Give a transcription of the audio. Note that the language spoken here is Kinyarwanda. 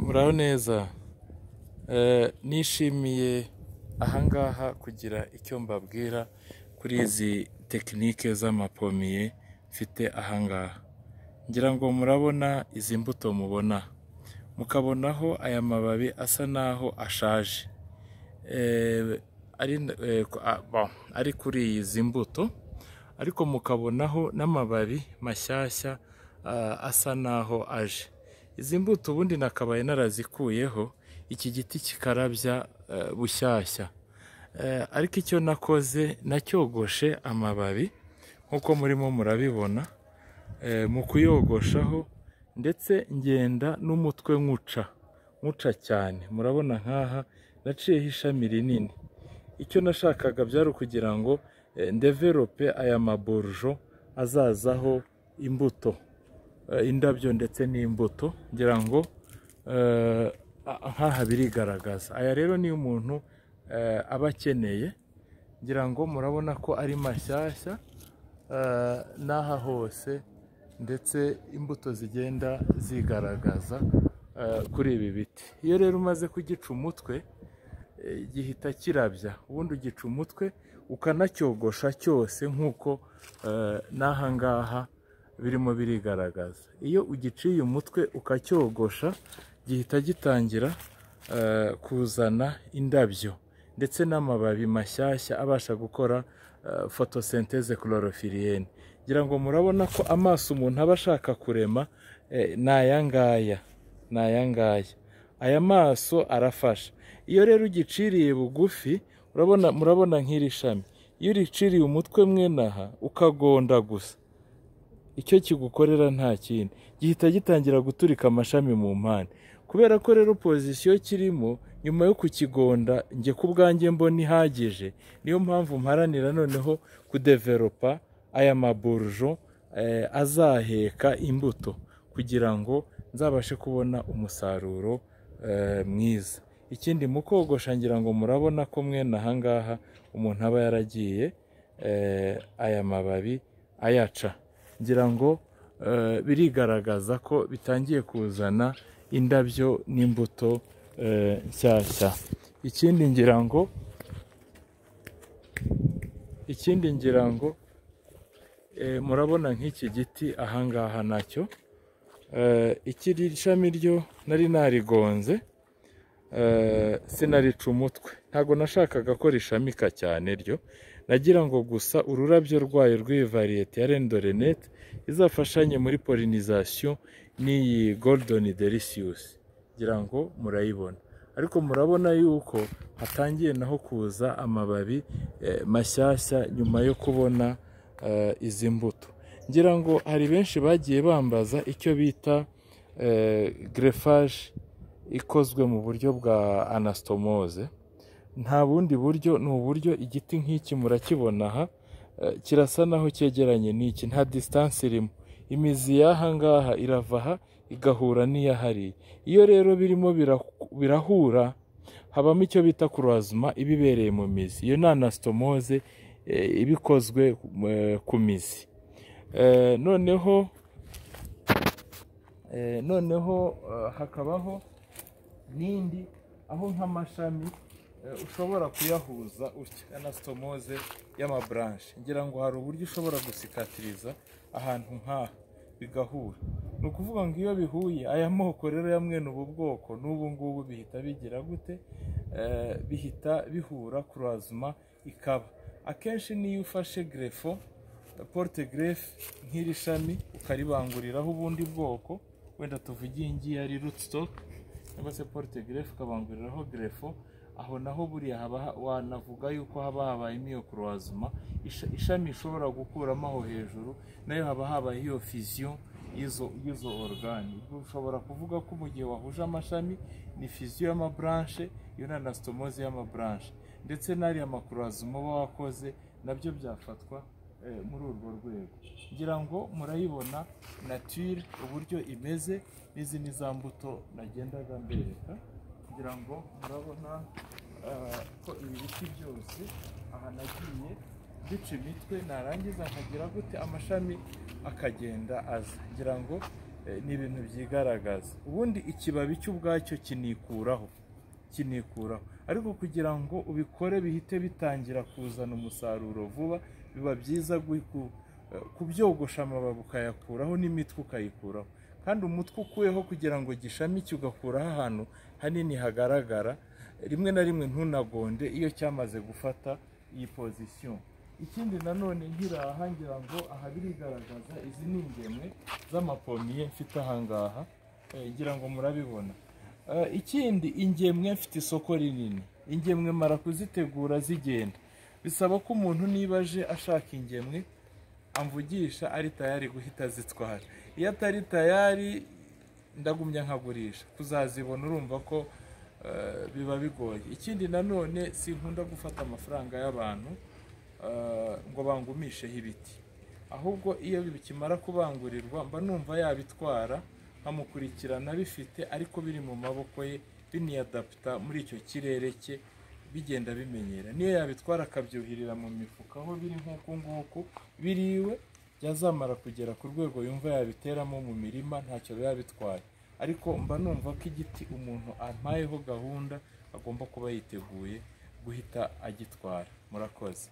muraho neza nishimiye ahangaha kugira icyo mbabwira kuri izi tekinike z'amapomiye mfite ahangaha ngira ngo murabona izi mbuto mubona mukabonaho aya mababi asa naho ashaje ari kuri izi mbuto ariko mukabonaho n'amababi mashyashya asa naho aje izi mbuto ubundi nakabaye narazikuyeho iki giti kikarabya bushyashya ariko icyo nakoze nacyogoshe amababi nk'uko murimo murabibona mu kuyogoshaho ndetse ngenda n'umutwe nkuca nkuca cyane murabona nk'aha naciyeho ishami rinini icyo nashakaga byari ukugira ngo ndeverope aya maborujo azazaho imbuto indabyo ndetse n'imbuto ngira ngo nk'aha birigaragaza aya rero niyo umuntu aba akeneye ngira ngo murabona ko ari mashyashya n'aha hose ndetse imbuto zigenda zigaragaza kuri ibi biti iyo rero umaze kugica umutwe gihita kirabya ubundi ugica umutwe ukanacyogosha cyose nk'uko n'aha ngaha birimo birigaragaza iyo ugiciye umutwe ukacyogosha gihita gitangira kuzana indabyo ndetse n'amababi mashyashya abasha gukora fotosenteze chlorophyllienne ngira ngo murabona ko amaso umuntu aba ashaka kurema ni aya ngaya ni aya ngaya aya maso arafasha iyo rero ugiciriye bugufi murabona nk'iri shami iyo uriciriye umutwe mwene aha ukagonda gusa icyo kigukorera nta kindi gihita gitangira guturika amashami mu mpande kubera ko rero pozisiyo kirimo nyuma yo kukigonda njye ku bwanjye mbona ihagije niyo mpamvu mparanira noneho kudeveropa aya maburujo azaheka imbuto kugira ngo nzabashe kubona umusaruro mwiza ikindi mu kogosha ngira ngo murabona ko mwene ahangaha umuntu aba yaragiye aya mababi ayaca ngira ngo birigaragaza ko bitangiye kuzana indabyo n'imbuto nshyashya ikindi ngira ngo ikindi ngira ngo murabona nk'iki giti ahangaha nacyo ikiri shami ryo nari narigonze sinarica umutwe ntabwo nashakaga ko rishamika cyane ryo nagira ngo gusa ururabyo rwayo rw'iyi variyete ya rendorenete izafashanye muri polinizasiyo n'iyi goludoni derisiyusi ngira ngo murayibona ariko murabona yuko hatangiye naho kuza amababi mashyashya nyuma yo kubona izi mbuto ngira ngo hari benshi bagiye bambaza icyo bita gerefaje ikozwe mu buryo bwa anasitomoze nta bundi buryo ni uburyo igiti nk'iki murakibona aha kirasa naho cyegeranye n'iki nta disitansi irimo imizi y'aha ngaha irava aha igahura n'iyahariye iyo rero birimo birahura habamo icyo bita kurwazuma ibibereye mu mizi iyo ni anasitomoze iba ikozwe ku mizi noneho noneho hakabaho n'indi aho nk'amashami ushobora kuyahuza anasitomoze y'amaburanshe ngira ngo hari uburyo ushobora gusikatiriza ahantu nk'aha bigahura ni ukuvuga ngo iyo bihuye aya moko rero ya mwene ubu bwoko n'ubu ngubu bihita bigira gute bihita bihura kurazuma ikaba akenshi niyo ufashe grefo porute gerefe nk'iri shami ukaribanguriraho ubundi bwoko wenda tuvugiye ingiyi ari rutstoke cyangwa se porute gerefe ukabanguriraho grefo aho naho buriya wanavuga yuko haba habaye iyo kurwazuma ishami ishobora gukuramo aho hejuru nayo haba habaye iyo fiziyo y'izo orugani ushobora kuvuga ko mu gihe wahuje amashami ni fiziyo y'amaburanshe iyo ni anasitomoze y'amaburanshe ndetse n'ariya makurwazuma uba wakoze nabyo byafatwa muri urwo rwego ngira ngo murayibona natire uburyo imeze n'izi ni za mbuto nagendaga mbereka kugira ngo murabona ko ibi biti byose aha nagiye duca imitwe narangiza nkagira gute amashami akagenda aza ngira ngo Eh, ni ibintu byigaragaza ubundi ikibabi cy'ubwacyo kinikuraho kinikuraho ariko kugira ngo ubikore bihite bitangira kuzana umusaruro vuba biba byiza gu- ku- eh, kubyogosha amababi ukayakuraho n'imitwe ukayikuraho kandi umutwe ukuweho kugira ngo gishamike ugakuraho ahantu hanini hagaragara rimwe na rimwe ntunagonde iyo cyamaze gufata iyi pozisiyo ikindi nanone nkiraha ngira ngo aha birigaragaza izi ni ingemwe z'amapomiye mfite ahangaha eh, ngira ngo murabibona Eh, ikindi ingemwe mfite isoko rinini ingemwe mara kuzitegura zigenda bisaba ko umuntu niba aje ashaka ingemwe amvugisha ari tayari guhita azitwara iyo atari tayari ndagumya nkagurisha kuzazibona urumva ko eh, biba bigoye ikindi nanone sinkunda gufata amafaranga y'abantu eh, ngo bangumisheho ibiti ahubwo iyo bikimara kubangurirwa mba numva yabitwara nkamukurikirana bifite ariko biri mu maboko ye biniyadaputa muri icyo kirere cye bigenda bimenyera niyo yabitwara akabyuhirira mu mifuka aho biri nk'uku nguku biriwe byazamara kugera ku rwego yumva yabiteramo mu mirima ntacyo biba bitwaye ariko mba numva ko igiti umuntu ampayeho gahunda agomba kuba yiteguye guhita agitwara murakoze